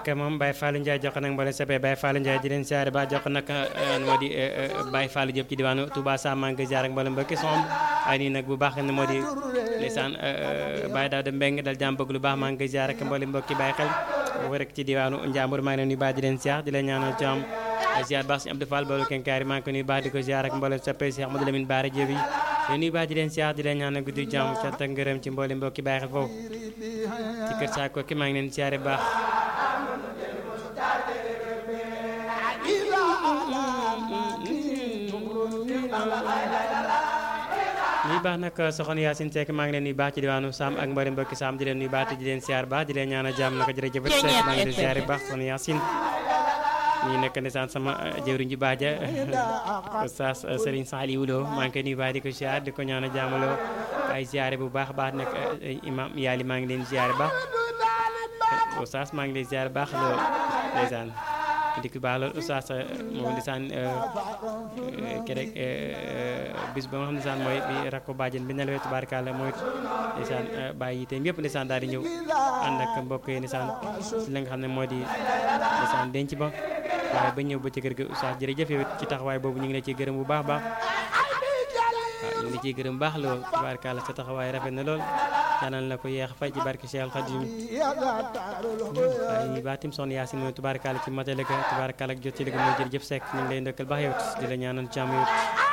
ak moom Baye Fallou Ndiaye jox nag mboolem soppe Baye Fallou Ndiaye di leen siyaare ba jox nag moo di Baye Fallou Diop ci diwaanu Touba Sam maa ngi ziar ak mboolem mbokki som ay nii nag bu baax ne moo di ndeysaan Baye Daouda Mbeng dal jàmm bëgg lu baax maa ngi ziar ak mboolem mbokki Baye xel boobu rek ci diwaanu Njàmbur maa ngi leen nuyu baax di leen siyaar di leen ñaanal jàmm ziar baax si Abdou Fall boolu kenkaari maa ngi ko nuyu baax di ko ziar ak mboolem soppe Cheikh Modou Lamine Bara Diop yi di nuyu baax di leen siyaar di leen ñaanal guddi jàmm cant ak ngërëm ci mboolem mbokki Baye xel foofu ci kër saa ko ki maa ngi leen siyaare baax nuy baax nag soxna Yacine Seck maa ngi leen nuyu baax ci diwaanu Sam ak mboolem mbokki Sam di leen nuyu baax te di leen siyaar baax di leen ñaanal jàmm naka jërëjëf Seck maa ngi leen siyaare baax soxna Yacine ñi nekk ndeysaan sama jëwriñ ji baaja Oustaz Serigne Saliou Lo maa ngi koy nuyu baax di ko siyaar di ko ñaanal jàmm loo ay siyaare bu baax baax nag imam yaali maa ngi leen siyaare baax Oustaz maa ngi leen siyaare baax loo ndeysaan dikk baax loolu oustaz moom ndeysaan kerek bis ba nga xam ne saan mooy bi rakko bàjjen bi nelawee tubaarkàlla mooy ndeysaan bàyyi yiteem yëpp ndeysaan daal di ñëw ànd ak mbokk yi ndeysaan si la nga xam ne moo di ndeysaan denc ba waaye ba ñëw ba ci kër ga oustaz jërëjëf yow ci taxawaay boobu ñu ngi la ciy gërëm bu baax baax waaw ñu ngi la ciy gërëm baax lool tubaarkàlla sa taxawaay rafet na lool ñaanal na ko yeex fay ci barke Cheikh Khadim waaye baatim soxna Yacine mooy tubaarkàlla ci matale ga tubaarkàlla ak jot ci liggéey mooy jërëjëf Seck ñu ngi lay ndokkal baax yow di la ñaanal jàmm yow